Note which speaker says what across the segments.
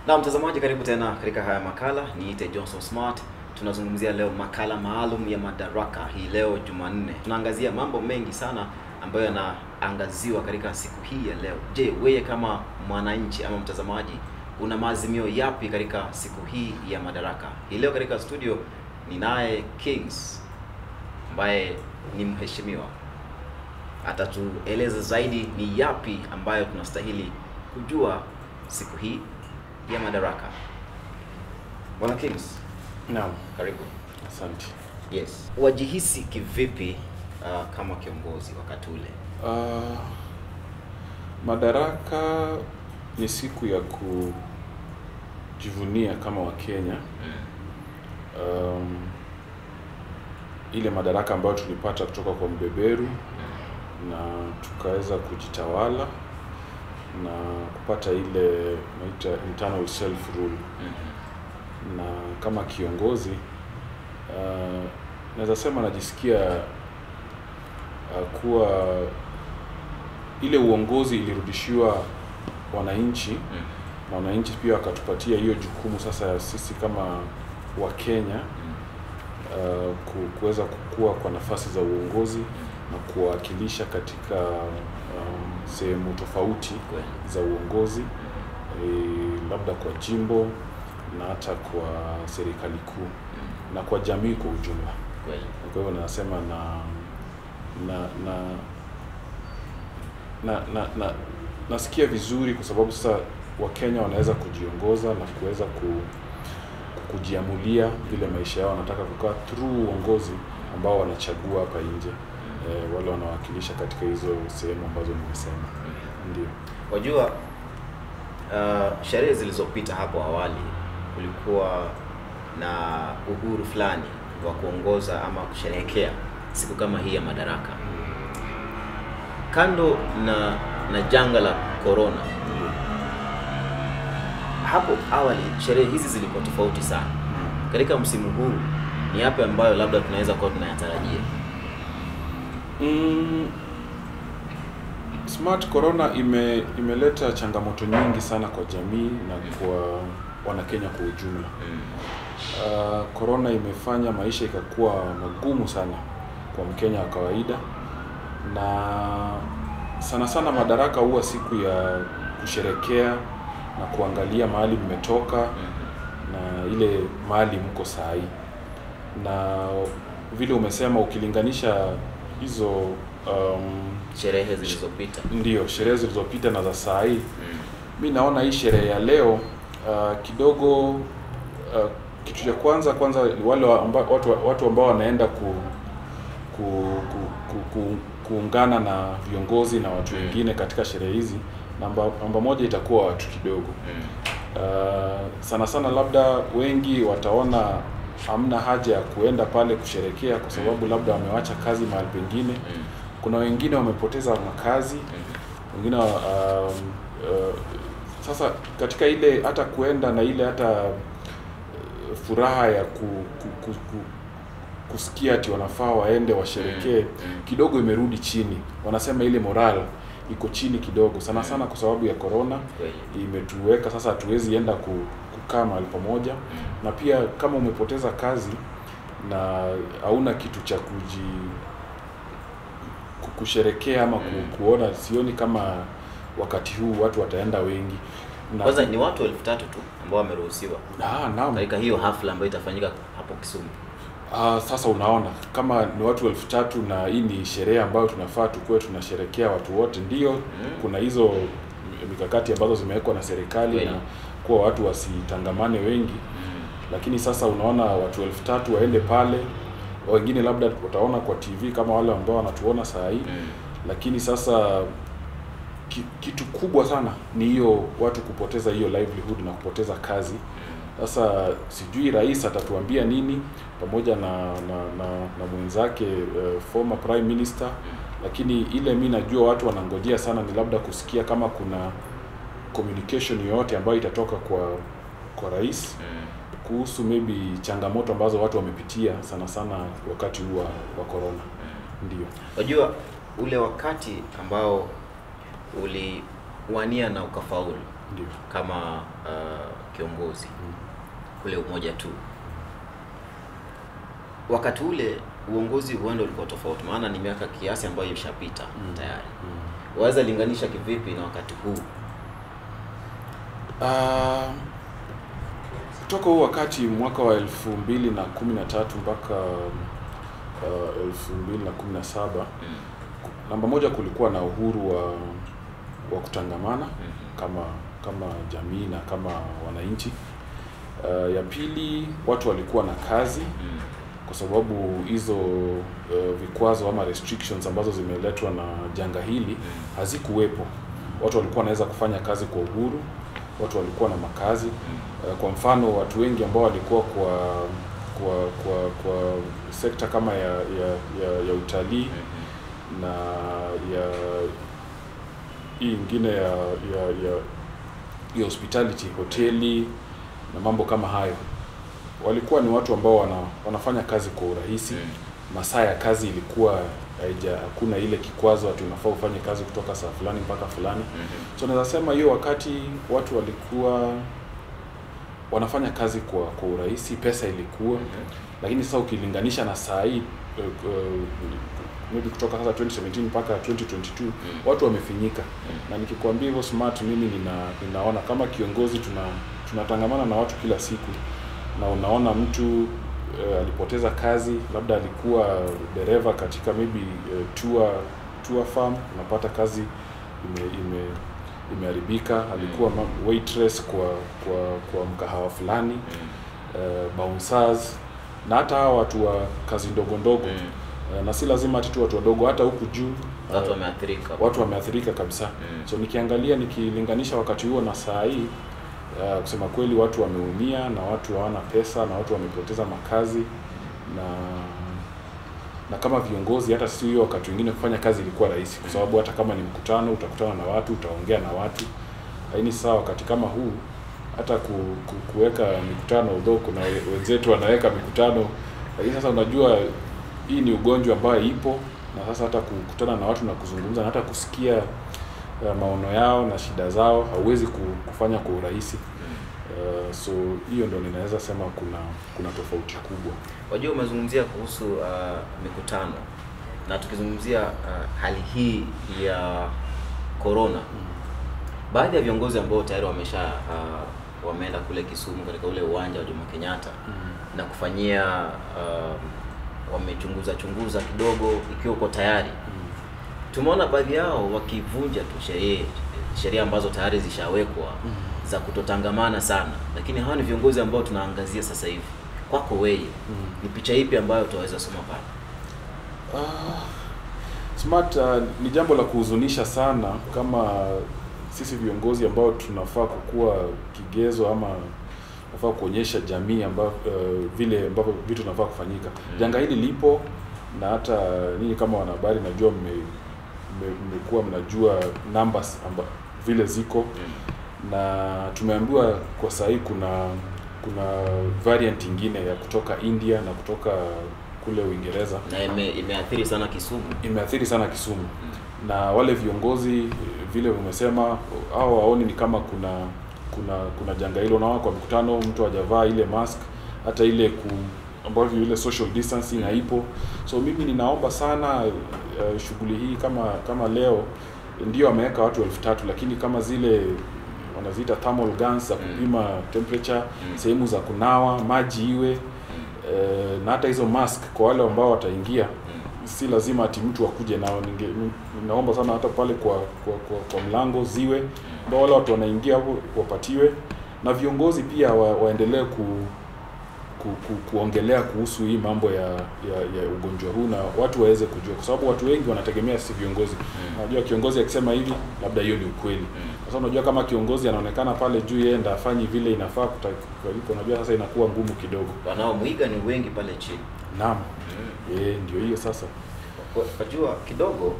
Speaker 1: Na mtazamaji, karibu tena katika haya makala. Niite Johnson Smart. Tunazungumzia leo makala maalum ya Madaraka hii leo Jumanne. Tunaangazia mambo mengi sana ambayo yanaangaziwa katika siku hii ya leo. Je, wewe kama mwananchi ama mtazamaji una maazimio yapi katika siku hii ya Madaraka? Hii leo katika studio ninaye Kings ambaye ni mheshimiwa, atatueleza zaidi ni yapi ambayo tunastahili kujua siku hii ya Madaraka. Bwana Kings,
Speaker 2: Naam,
Speaker 1: karibu.
Speaker 2: asante.
Speaker 1: Yes, wajihisi kivipi uh, kama kiongozi wakati ule?
Speaker 2: Uh, Madaraka ni siku ya kujivunia kama Wakenya. Um, ile madaraka ambayo tulipata kutoka kwa mbeberu na tukaweza kujitawala na kupata ile naita internal self rule na kama kiongozi uh, naweza sema najisikia uh, kuwa ile uongozi ilirudishiwa wananchi na wananchi pia wakatupatia hiyo jukumu sasa ya sisi kama Wakenya uh, ku- kuweza kukua kwa nafasi za uongozi na kuwakilisha katika um, sehemu tofauti
Speaker 1: Kweli.
Speaker 2: za uongozi e, labda kwa jimbo na hata kwa serikali kuu na kwa jamii kwa ujumla.
Speaker 1: Kweli.
Speaker 2: Kwa hivyo nasema na na na na, na, na nasikia vizuri kwa sababu sasa Wakenya wanaweza kujiongoza na kuweza ku, kujiamulia vile maisha yao wanataka kukaa through uongozi ambao wanachagua hapa nje e, wale wanawakilisha katika hizo sehemu ambazo nimesema. Ndio.
Speaker 1: Wajua, uh, sherehe zilizopita hapo awali kulikuwa na uhuru fulani wa kuongoza ama kusherehekea siku kama hii ya Madaraka. Kando na na janga la corona, hapo awali sherehe hizi zilikuwa tofauti sana. Katika msimu huu ni yapi ambayo labda tunaweza kuwa tunayatarajia?
Speaker 2: Mm, smart corona ime imeleta changamoto nyingi sana kwa jamii na kwa wanakenya kwa ujumla. Uh, corona imefanya maisha ikakuwa magumu sana kwa mkenya wa kawaida, na sana sana Madaraka huwa siku ya kusherekea na kuangalia mahali mmetoka na ile mahali mko saa hii, na vile umesema ukilinganisha hizo um,
Speaker 1: Sherehe zilizopita.
Speaker 2: ndio sherehe zilizopita na za saa hii mi naona hii sherehe ya leo uh, kidogo uh, kitu cha kwanza kwanza ni wale wa amba, watu, watu ambao wanaenda ku, ku, ku, ku, ku, kuungana na viongozi na watu wengine katika sherehe hizi namba, namba moja itakuwa watu kidogo uh, sana sana labda wengi wataona hamna haja ya kuenda pale kusherekea kwa sababu labda wamewacha kazi mahali pengine kuna wengine wamepoteza makazi wengine um, uh, sasa katika ile hata kuenda na ile hata uh, furaha ya ku, ku, ku, ku, kusikia ati wanafaa waende washerekee kidogo imerudi chini wanasema ile moral iko chini kidogo sana sana kwa sababu ya corona
Speaker 1: Kweli.
Speaker 2: imetuweka sasa hatuwezi enda ku, kukaa mahali pamoja na pia kama umepoteza kazi na hauna kitu cha kuji ku- kusherekea ama ku, kuona sioni kama wakati huu watu wataenda wengi na,
Speaker 1: Kwanza ni watu elfu tatu tu ambao wameruhusiwa
Speaker 2: Ah, naam.
Speaker 1: katika hiyo hafla ambayo itafanyika hapo Kisumu.
Speaker 2: Ah, sasa unaona kama ni watu elfu tatu na hii ni sherehe ambayo tunafaa tukuwe tunasherekea watu wote, ndio kuna hizo mikakati ambazo zimewekwa na serikali
Speaker 1: Kweli.
Speaker 2: na kuwa watu wasitangamane wengi, lakini sasa unaona watu elfu tatu waende pale, wengine labda wataona kwa TV kama wale ambao wanatuona saa hii lakini sasa ki, kitu kubwa sana ni hiyo watu kupoteza hiyo livelihood na kupoteza kazi. Sasa sijui rais atatuambia nini pamoja na na, na, na mwenzake uh, former prime minister, lakini ile mi najua watu wanangojea sana ni labda kusikia kama kuna communication yoyote ambayo itatoka kwa kwa rais kuhusu maybe changamoto ambazo watu wamepitia sana sana wakati huu wa, wa corona. Ndio.
Speaker 1: Wajua ule wakati ambao uliwania na ukafaulu
Speaker 2: Ndio.
Speaker 1: kama uh, kiongozi kule Umoja tu. Wakati ule uongozi huenda ulikuwa tofauti, maana ni miaka kiasi ambayo imeshapita
Speaker 2: Mm.
Speaker 1: tayari.
Speaker 2: Mm.
Speaker 1: Waweza linganisha kivipi na wakati huu?
Speaker 2: Ah, kutoka huu wakati mwaka wa elfu mbili na kumi na tatu mpaka uh, elfu mbili na kumi na saba
Speaker 1: Mm.
Speaker 2: namba moja kulikuwa na uhuru wa wa kutangamana
Speaker 1: Mhm.
Speaker 2: kama kama jamii na kama wananchi. Uh, ya pili watu walikuwa na kazi
Speaker 1: Mm.
Speaker 2: kwa sababu hizo uh, vikwazo ama restrictions ambazo zimeletwa na janga hili
Speaker 1: Mm.
Speaker 2: hazikuwepo. Watu walikuwa wanaweza kufanya kazi kwa uhuru, watu walikuwa na makazi.
Speaker 1: Mm.
Speaker 2: Uh, kwa mfano watu wengi ambao walikuwa kwa kwa kwa kwa sekta kama ya ya, ya, ya utalii
Speaker 1: Mhm.
Speaker 2: na ya hii ingine ya ya ya, ya hospitality, hoteli na mambo kama hayo, walikuwa ni watu ambao wana, wanafanya kazi kwa urahisi.
Speaker 1: Mm.
Speaker 2: Masaa ya kazi ilikuwa haija, hakuna ile kikwazo ati unafaa ufanye kazi kutoka saa fulani mpaka fulani.
Speaker 1: Mhm.
Speaker 2: So naweza sema hiyo wakati watu walikuwa wanafanya kazi kwa kwa urahisi, pesa ilikuwa
Speaker 1: Mhm.
Speaker 2: lakini sasa ukilinganisha na saa hii uh, uh, maybe kutoka sasa 2017 mpaka 2022
Speaker 1: Mm.
Speaker 2: watu wamefinyika,
Speaker 1: Mm.
Speaker 2: na nikikwambia hivyo smart, mimi nina, ninaona kama kiongozi tuna tunatangamana na watu kila siku, na unaona mtu uh, alipoteza kazi, labda alikuwa dereva katika maybe uh, tour tour farm, unapata kazi ime, ime imeharibika, alikuwa ma- waitress kwa kwa kwa mkahawa fulani
Speaker 1: Mm.
Speaker 2: uh, bouncers na hata hawa watu wa kazi ndogo ndogo
Speaker 1: Mm.
Speaker 2: uh, na si lazima ati tu watu wadogo, hata huku juu
Speaker 1: Watu
Speaker 2: uh,
Speaker 1: wameathirika.
Speaker 2: watu wameathirika kabisa.
Speaker 1: Mm.
Speaker 2: So nikiangalia nikilinganisha wakati huo na saa hii uh, kusema kweli watu wameumia na watu hawana pesa na watu wamepoteza makazi na na kama viongozi hata si hiyo wakati wengine kufanya kazi ilikuwa rahisi, kwa sababu hata kama ni mkutano utakutana na watu, utaongea na watu. Lakini sasa wakati kama huu hata ku, ku, kuweka mikutano, although kuna we- wenzetu wanaweka mikutano, lakini sasa unajua hii ni ugonjwa ambayo ipo, na sasa hata kukutana na watu na kuzungumza na hata kusikia uh, maono yao na shida zao hauwezi ku- kufanya kwa urahisi.
Speaker 1: Mm.
Speaker 2: Uh, so hiyo ndo ninaweza sema kuna kuna tofauti kubwa.
Speaker 1: Wajua, umezungumzia kuhusu uh, mikutano na tukizungumzia uh, hali hii ya corona, baadhi ya viongozi ambao tayari wamesha uh, wameenda kule Kisumu katika ule uwanja wa Jomo Kenyatta na kufanyia uh, wamechunguza chunguza kidogo ikiwa uko tayari. Tumeona baadhi yao wakivunja tu sheria sheria ambazo tayari zishawekwa za kutotangamana sana, lakini hawa ni viongozi ambao tunaangazia sasa hivi. Kwako wewe, ni picha ipi ambayo utaweza soma pale?
Speaker 2: Ah, smart uh, ni jambo la kuhuzunisha sana kama sisi viongozi ambao tunafaa kukuwa kigezo ama tunafaa kuonyesha jamii ambao uh, vile ambavyo vitu vinafaa kufanyika.
Speaker 1: Mm.
Speaker 2: Janga hili lipo na hata ninyi kama wanahabari najua mme- mme- mmekuwa mnajua numbers amba, vile ziko
Speaker 1: Mm.
Speaker 2: na tumeambiwa kwa saa hii kuna kuna variant ingine ya kutoka India na kutoka kule Uingereza
Speaker 1: Na ime, imeathiri sana Kisumu.
Speaker 2: imeathiri sana Kisumu
Speaker 1: Mm.
Speaker 2: na wale viongozi eh, vile umesema hao waoni ni kama kuna kuna kuna janga hilo. Unaona kwa mkutano mtu hajavaa ile mask, hata ile ku ambavyo ile social distancing haipo. So mimi ninaomba sana uh, shughuli hii kama kama leo ndio ameweka watu elfu tatu lakini kama zile wanaziita thermal guns za
Speaker 1: Mm.
Speaker 2: kupima temperature,
Speaker 1: Mm.
Speaker 2: sehemu za kunawa, maji iwe
Speaker 1: Mm.
Speaker 2: eh, na hata hizo mask kwa wale ambao wataingia
Speaker 1: Mm.
Speaker 2: si lazima ati mtu akuje nao. Ninge, naomba sana hata pale kwa kwa, kwa, kwa mlango ziwe ambao wale watu wanaingia hapo wapatiwe, na viongozi pia wa, waendelee ku, ku, ku, kuongelea kuhusu hii mambo ya, ya, ya ugonjwa huu na watu waweze kujua, kwa sababu watu wengi wanategemea si viongozi.
Speaker 1: Mm.
Speaker 2: Unajua kiongozi akisema hivi, labda hiyo ni ukweli.
Speaker 1: Mm.
Speaker 2: Sasa unajua kama kiongozi anaonekana pale juu yeye ndo afanyi vile inafaa kutakika, unajua sasa inakuwa ngumu kidogo.
Speaker 1: Wanaomwiga ni wengi pale chini.
Speaker 2: Naam,
Speaker 1: Mm.
Speaker 2: eh, ndio hiyo sasa.
Speaker 1: Kwa- Wajua kidogo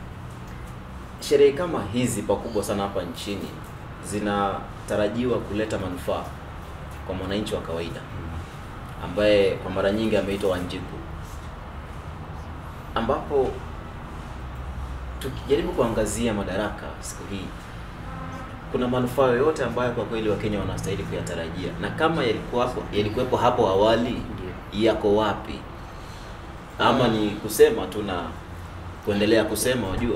Speaker 1: sherehe kama hizi pakubwa sana hapa nchini zinatarajiwa kuleta manufaa kwa mwananchi wa kawaida ambaye kwa mara nyingi ameitwa Wanjiku, ambapo tukijaribu kuangazia madaraka siku hii, kuna manufaa yoyote ambayo kwa kweli Wakenya wanastahili kuyatarajia, na kama yalikuwapo yalikuwepo hapo awali, yako wapi? Ama ni kusema tu na kuendelea kusema, wajua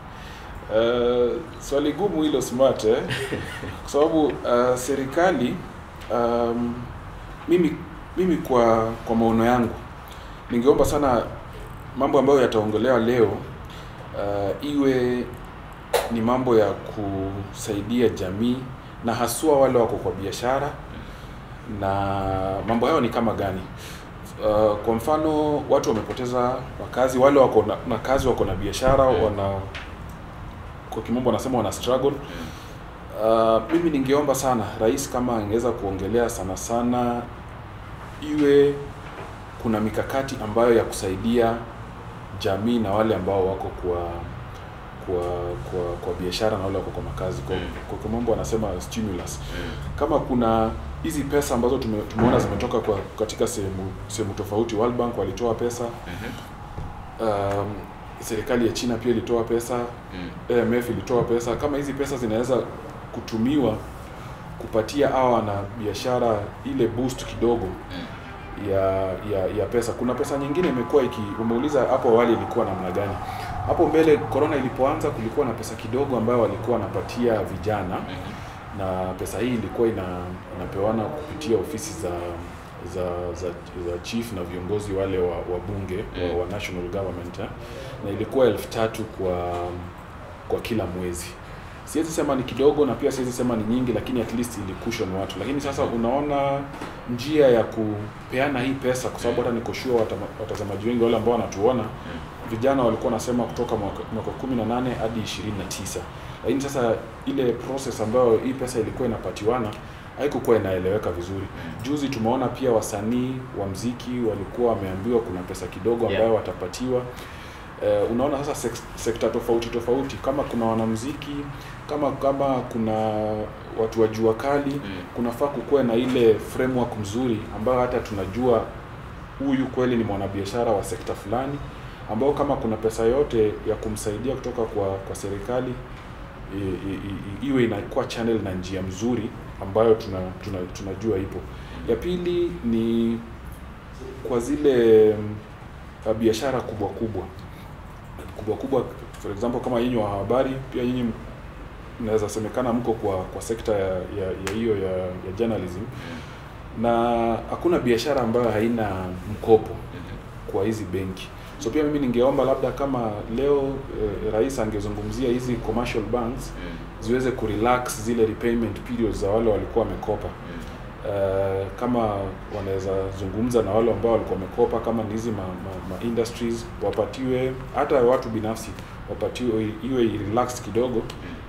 Speaker 2: Uh, swali gumu hilo smart eh? kwa sababu uh, serikali um, mimi mimi kwa kwa maono yangu ningeomba sana mambo ambayo yataongelewa leo uh, iwe ni mambo ya kusaidia jamii na haswa wale wako kwa biashara na mambo hayo ni kama gani uh, kwa mfano watu wamepoteza makazi wale wako na, na kazi wako na biashara wana kwa kimombo wanasema wana struggle uh, mimi ningeomba sana rais kama angeweza kuongelea sana sana iwe kuna mikakati ambayo ya kusaidia jamii na wale ambao wako kwa kwa kwa, kwa biashara na wale wako kwa makazi kwa,
Speaker 1: Mm.
Speaker 2: kwa kimombo wanasema stimulus kama kuna hizi pesa ambazo tume, tumeona zimetoka kwa katika sehemu sehemu tofauti World Bank walitoa pesa um, serikali ya China pia ilitoa pesa
Speaker 1: Mm.
Speaker 2: AMF ilitoa pesa. Kama hizi pesa zinaweza kutumiwa kupatia hawa wana biashara ile boost kidogo ya, ya ya pesa. Kuna pesa nyingine imekuwa iki, umeuliza hapo awali ilikuwa namna gani? Hapo mbele corona ilipoanza, kulikuwa na pesa kidogo ambayo walikuwa wanapatia vijana na pesa hii ilikuwa ina, inapewana kupitia ofisi za za za, za chief na viongozi wale wa, wa bunge
Speaker 1: Mm.
Speaker 2: wa, wa national government eh? na ilikuwa elfu tatu kwa kwa kila mwezi. Siwezi sema ni kidogo na pia siwezi sema ni nyingi, lakini at least ilikushon watu. Lakini sasa unaona njia ya kupeana hii pesa, kwa sababu hata niko sure watama- watazamaji wengi wale ambao wanatuona vijana walikuwa wanasema kutoka mwaka mwaka 18 hadi 29, lakini sasa ile process ambayo hii pesa ilikuwa inapatiwana haikukuwa inaeleweka vizuri. Juzi tumeona pia wasanii wa mziki walikuwa wameambiwa kuna pesa kidogo ambayo
Speaker 1: Yeah.
Speaker 2: watapatiwa. Eh, unaona sasa sek sekta tofauti tofauti, kama kuna wanamziki, kama kama kuna watu wa jua kali
Speaker 1: Mm.
Speaker 2: kunafaa kukuwa na ile framework mzuri ambayo hata tunajua huyu kweli ni mwanabiashara wa sekta fulani, ambao kama kuna pesa yote ya kumsaidia kutoka kwa kwa serikali i, i, i, iwe inakuwa channel na njia mzuri ambayo tuna, tuna, tunajua ipo. Ya pili ni kwa zile mm, biashara kubwa kubwa kubwa kubwa, for example kama nyinyi wa habari, pia nyinyi mnaweza semekana mko kwa kwa sekta ya ya ya hiyo ya, ya journalism na hakuna biashara ambayo haina mkopo kwa hizi benki. So pia mimi ningeomba labda kama leo eh, rais angezungumzia hizi commercial banks ziweze kurelax zile repayment periods za wale walikuwa wamekopa. Uh, kama wanaweza zungumza na wale ambao walikuwa wamekopa, kama ni hizi ma, ma, ma industries wapatiwe, hata watu binafsi wapatiwe, iwe relaxed kidogo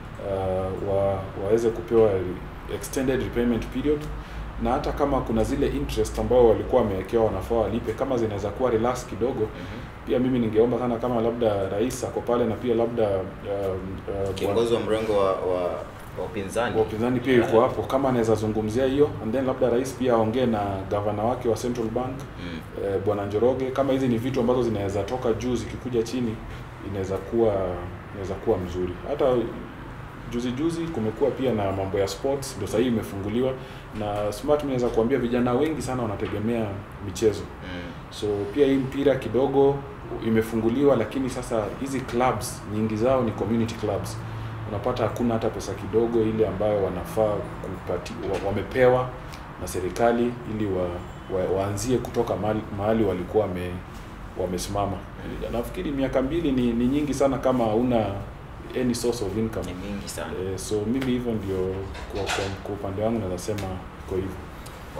Speaker 2: uh, wa, waweze kupewa extended repayment period, na hata kama kuna zile interest ambao walikuwa wamewekewa wanafaa walipe, kama zinaweza kuwa relax kidogo. Pia mimi ningeomba sana kama labda rais ako pale na pia labda um, uh,
Speaker 1: Kiongozi wa mrengo wa wa wa upinzani
Speaker 2: wa upinzani pia yuko hapo, kama anaweza zungumzia hiyo, and then labda rais pia aongee na gavana wake wa Central Bank
Speaker 1: Mm.
Speaker 2: eh, bwana Njoroge, kama hizi ni vitu ambazo zinaweza toka juu zikikuja chini, inaweza kuwa inaweza kuwa mzuri. Hata juzi juzi kumekuwa pia na mambo ya sports, ndio sahii imefunguliwa na smart. Mimi naweza kuambia vijana wengi sana wanategemea michezo
Speaker 1: Mm.
Speaker 2: so pia hii mpira kidogo imefunguliwa, lakini sasa hizi clubs nyingi zao ni community clubs. Unapata hakuna hata pesa kidogo ile ambayo wanafaa kupati, wa, wamepewa na serikali ili wa, wa, waanzie kutoka mahali, mahali walikuwa wame, wamesimama. Nafikiri miaka mbili ni, ni nyingi sana kama hauna any source of income.
Speaker 1: Ni mingi sana.
Speaker 2: Eh, so mimi hivyo ndio kwa, kwa, kwa upande wangu naweza sema iko hivyo.
Speaker 1: Wow.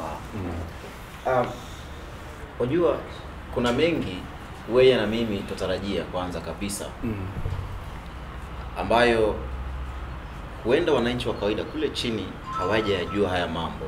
Speaker 2: Mm.
Speaker 1: Um, wajua kuna mengi wewe na mimi tutarajia kwanza kabisa
Speaker 2: Mm.
Speaker 1: ambayo huenda wananchi wa kawaida kule chini hawajayajua haya mambo.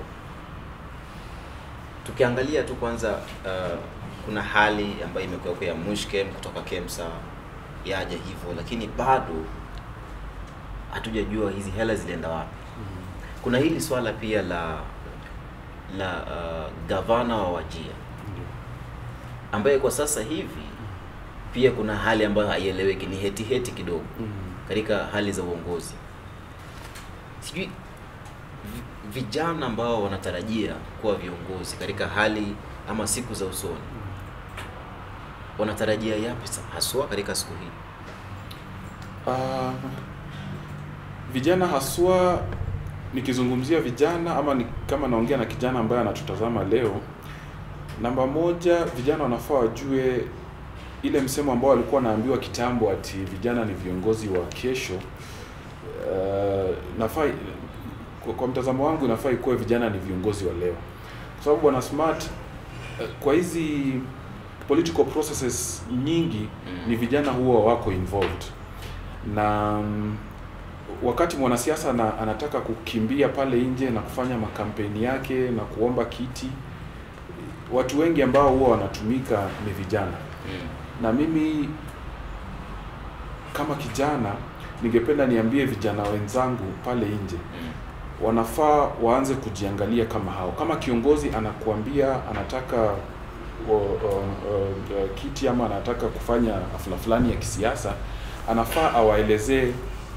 Speaker 1: Tukiangalia tu kwanza, uh, kuna hali ambayo imekuwepo ya mushkem kutoka KEMSA yaja hivyo, lakini bado hatujajua hizi hela zilienda wapi. Kuna hili swala pia la la uh, gavana wa Wajia
Speaker 2: Ndio.
Speaker 1: ambaye kwa sasa hivi pia kuna hali ambayo haieleweki, ni heti heti kidogo
Speaker 2: Mm.
Speaker 1: katika hali za uongozi. sijui vi- vijana ambao wanatarajia kuwa viongozi katika hali ama siku za usoni wanatarajia yapi sa- haswa katika siku hii?
Speaker 2: Ah, vijana haswa nikizungumzia vijana ama ni, kama naongea na kijana ambaye anatutazama leo, namba moja, vijana wanafaa wajue ile msemo ambao walikuwa wanaambiwa kitambo ati vijana ni viongozi wa kesho. Uh, nafaa kwa, kwa mtazamo wangu inafaa ikuwe vijana ni viongozi wa leo, kwa sababu bwana Smart, eh, kwa hizi political processes nyingi ni vijana huwa wako involved na mm, wakati mwanasiasa ana, anataka kukimbia pale nje na kufanya makampeni yake na kuomba kiti, watu wengi ambao huwa wanatumika ni vijana,
Speaker 1: Mm.
Speaker 2: na mimi kama kijana ningependa niambie vijana wenzangu pale nje
Speaker 1: Mm.
Speaker 2: wanafaa waanze kujiangalia kama hao. Kama kiongozi anakuambia anataka o, o, o, o, kiti ama anataka kufanya hafla fulani ya kisiasa, anafaa awaelezee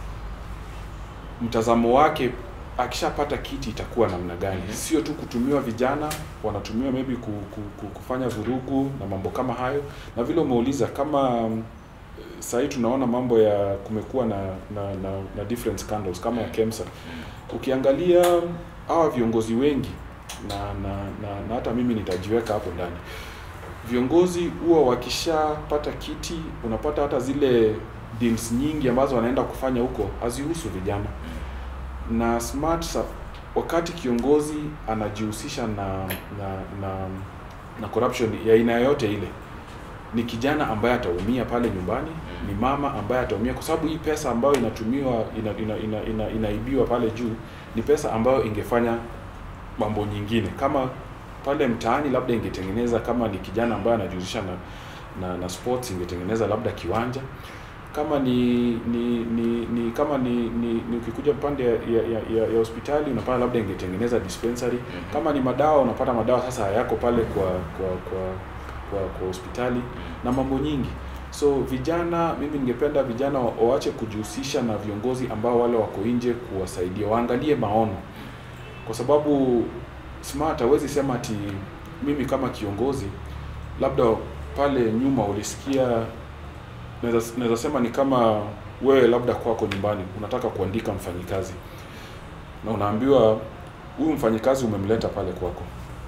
Speaker 2: mtazamo wake akishapata kiti itakuwa namna gani.
Speaker 1: Mhm.
Speaker 2: Sio tu kutumiwa vijana, wanatumiwa maybe ku, ku, ku, kufanya vurugu na mambo kama hayo, na vile umeuliza kama mm, sahii tunaona mambo ya kumekuwa na na, na, na different scandals kama ya KEMSA ukiangalia hawa viongozi wengi na na, na na hata mimi nitajiweka hapo ndani viongozi huwa wakishapata kiti unapata hata zile deals nyingi ambazo wanaenda kufanya huko hazihusu vijana na smart sa- wakati kiongozi anajihusisha na na na, na corruption ya aina yoyote ile ni kijana ambaye ataumia pale nyumbani ni mama ambaye ataumia kwa sababu hii pesa ambayo inatumiwa ina, ina, ina, ina, inaibiwa pale juu ni pesa ambayo ingefanya mambo nyingine kama pale mtaani labda ingetengeneza kama ni kijana ambaye anajihusisha na, na na sports ingetengeneza labda kiwanja kama ni ni ni, ni kama ni, ni, ni ukikuja pande ya, ya, ya, ya hospitali unapata labda ingetengeneza dispensary
Speaker 1: Mhm.
Speaker 2: kama ni madawa unapata madawa sasa hayako pale kwa kwa kwa kwa, kwa hospitali na mambo nyingi so vijana mimi ningependa vijana wa- waache kujihusisha na viongozi ambao wale wako nje kuwasaidia waangalie maono kwa sababu smart hawezi sema ati mimi kama kiongozi labda pale nyuma ulisikia naweza naweza sema ni kama wewe labda kwako nyumbani unataka kuandika mfanyikazi na unaambiwa huyu mfanyikazi umemleta pale kwako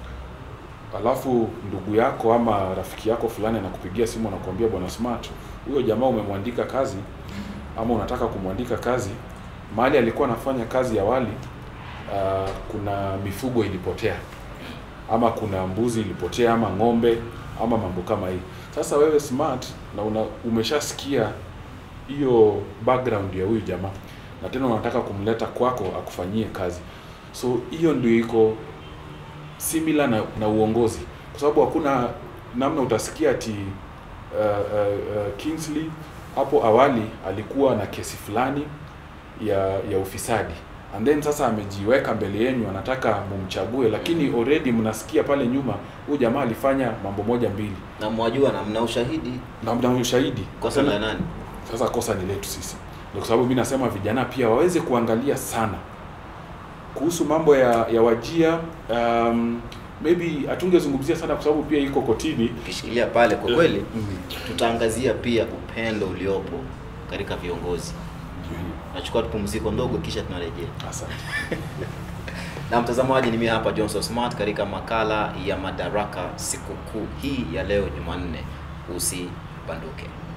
Speaker 2: alafu ndugu yako ama rafiki yako fulani anakupigia simu anakuambia bwana smart huyo jamaa umemwandika kazi ama unataka kumwandika kazi mahali alikuwa anafanya kazi awali uh, kuna mifugo ilipotea ama kuna mbuzi ilipotea ama ng'ombe ama mambo kama hii sasa wewe smart na una, umeshasikia hiyo background ya huyu jamaa na tena unataka kumleta kwako akufanyie kazi so hiyo ndio iko similar na, na uongozi kwa sababu hakuna namna utasikia ati uh, uh, uh, Kingsley hapo awali alikuwa na kesi fulani ya ya ufisadi and then sasa amejiweka mbele yenu anataka mumchague lakini already mnasikia pale nyuma huyu jamaa alifanya mambo moja mbili
Speaker 1: na mwajua na mna ushahidi
Speaker 2: na mna ushahidi
Speaker 1: kosa la nani
Speaker 2: sasa kosa ni letu sisi ndio kwa sababu mimi nasema vijana pia waweze kuangalia sana kuhusu mambo ya ya wajia um, maybe hatungezungumzia sana kwa sababu pia iko kotini
Speaker 1: ukishikilia pale kwa kweli
Speaker 2: Mm,
Speaker 1: tutaangazia pia upendo uliopo katika viongozi
Speaker 2: ndio hiyo.
Speaker 1: nachukua tupumziko ndogo kisha tunarejea
Speaker 2: asante
Speaker 1: na mtazamaji ni mimi hapa Johnson Smart katika makala ya madaraka sikukuu hii ya leo Jumanne usibanduke